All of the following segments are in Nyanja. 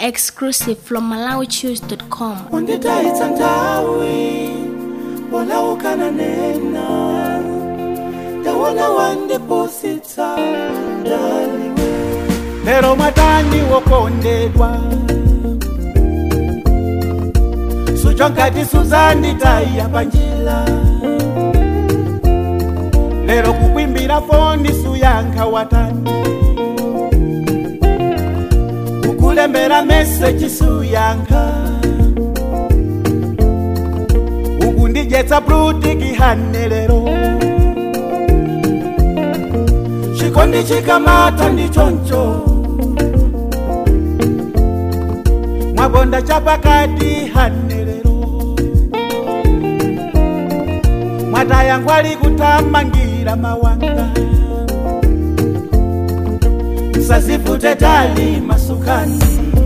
Exclusive from MalawiChoose.com. unditaitsa nthawi wolaukana nena tawona wandipositsa ndaliwe lero mwatani wokondedwa sucho nkati suzanditaiya panjila lero kukwimbira foni suyankha watani kukulembera meseji suyankha ukundijetsa brutikihane lero chikondi chikamata ndichoncho mwakonda chapakati hane lero mwataya ngwali kutamangira mawanga msazivute tali masukani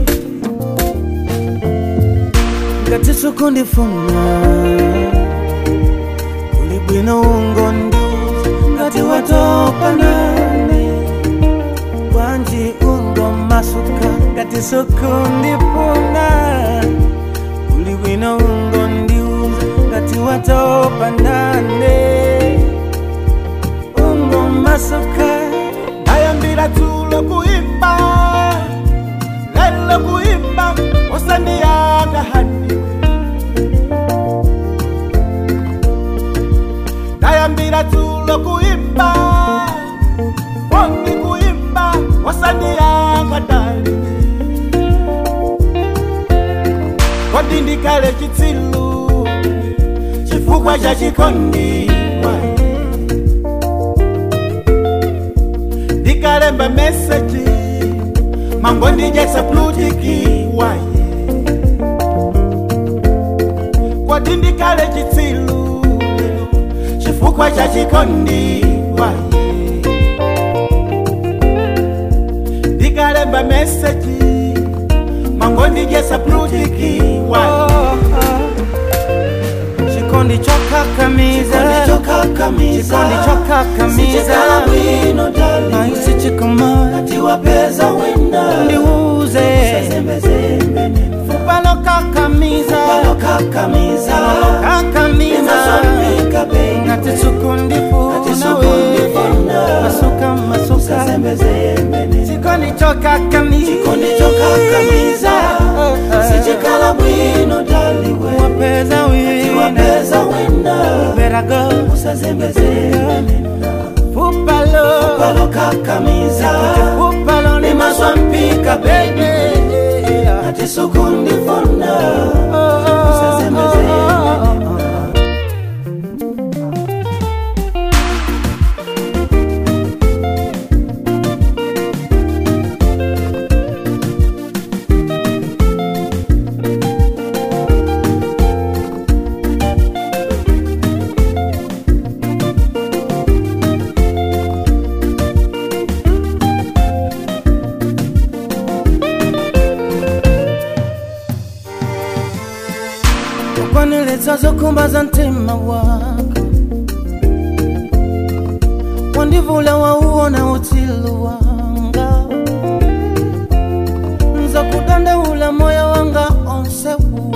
ngati sukundifuna kuli bwino ungondiuza ngati watopa nane bwanji ungomasuka ngati sukundifuna kuli bwino ungondiuza ngati watopa nane ungomasuka ndayambira tulo kuimba lelo kuimba usandiyanga haniwe ndayambira tulo kuimba wongi kuimba wasandiyanga daliwe kodi ndikale chitsilu chifukwa cha chikondi wae ndikalemba meseji mango ndijetsa plutiki waye kodi ndikale chitsilu lero chifukwa cha chikondi waye ndikalemba meseji mango ndijetsa plutiki waye chikondi chokakamiza chikondi chokakamiza naisi chikomana tiwapeza wina ndiuze fupalo kakamiza kakamiza kakamiza imaswamika bei ngati sukundifuna we sukundifuna. masuka masuka chikondi chokakamiza chikondi chokakamiza sichikala bwino daliwe wapeza wina tiwapeza wina berago usazembezembe fupalo palo kakamiza fupalo ni imaswampika bebi ati sukundifuna usazembezembe kwaniletsa zokhumbaza mtima wako wandivula wauona utsilu wanga nzakudandaula moyo wanga onsewu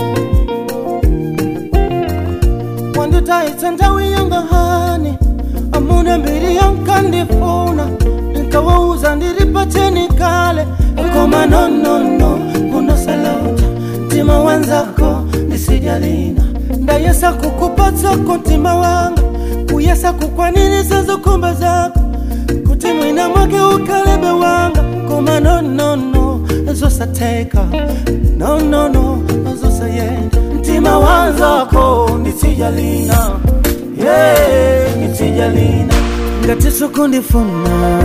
wanditaitsa nthawi yanga hani amuna mbiri yankandifuna nkawauza ndilipateni kale koma nonono unosalota mtima wanzako ndisijalina ndayesa kukupatsako mtima wanga kuyesa kukwanilisa zokhumba zako kuti mwina mwake ukalebe wanga koma nonono zosatheka nonono zosayenda mtima wanzako ndisijalina yeah, ndisijalina ngati sukundifuna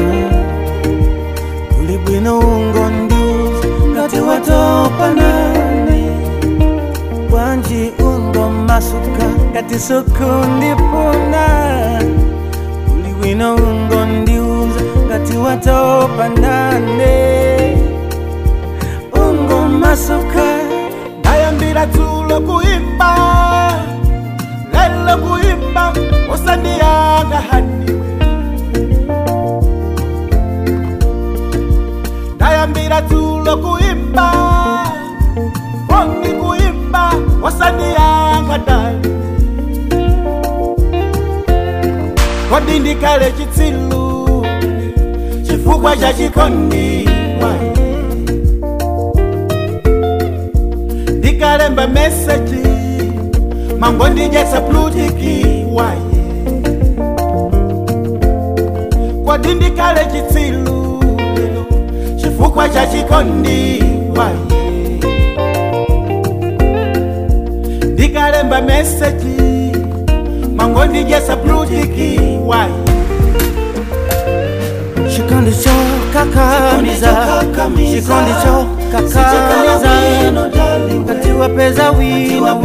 kuli bwino ungondiuza ngati watopa nane bwanji ungomasuka ngati sukundifuna kuli bwino ungondiuza ngati watopa nane ungomasuka ndayambira tulo kuimba lelo kuimba usandiyanga haniwe ndayambira tulo kuimba osandiyanga dali kodi ndikale chitsilu chifukwa cha chikondi wayi ndikalemba meseji mango ndijesa plutiki wayi kodi ndikale chitsilu lelo chifukwa cha chikondi wayi ndikalemba meseji mango ndijesa plutiki wayi chikondi cho kakamiza chikondi cho kakamiza kati wapeza wina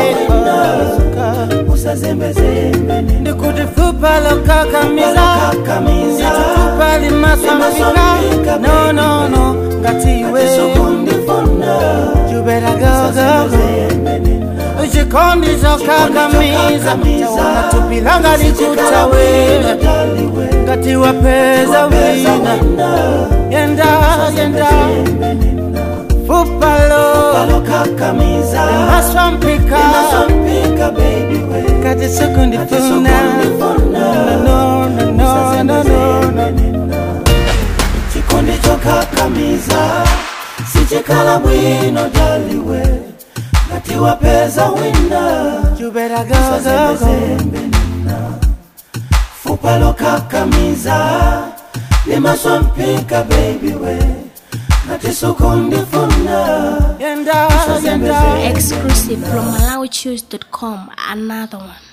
ndikuti fupa lo kakamiza nditutupa limasambika no no no ngati iwe you better go go go chikondi cho kakamiza tawana tupilanga likutawira ngati wapeza wina yenda yenda fupalo maswampika kati sekundifuna no no no no no no chikondi chokakamiza sichikala bwino daliwe ngati wapeza wina you better go go go fupa lokakamiza limaswampika baby we ngati sukundifuna yenda yenda Exclusive from MalawiChoose.com. Another one.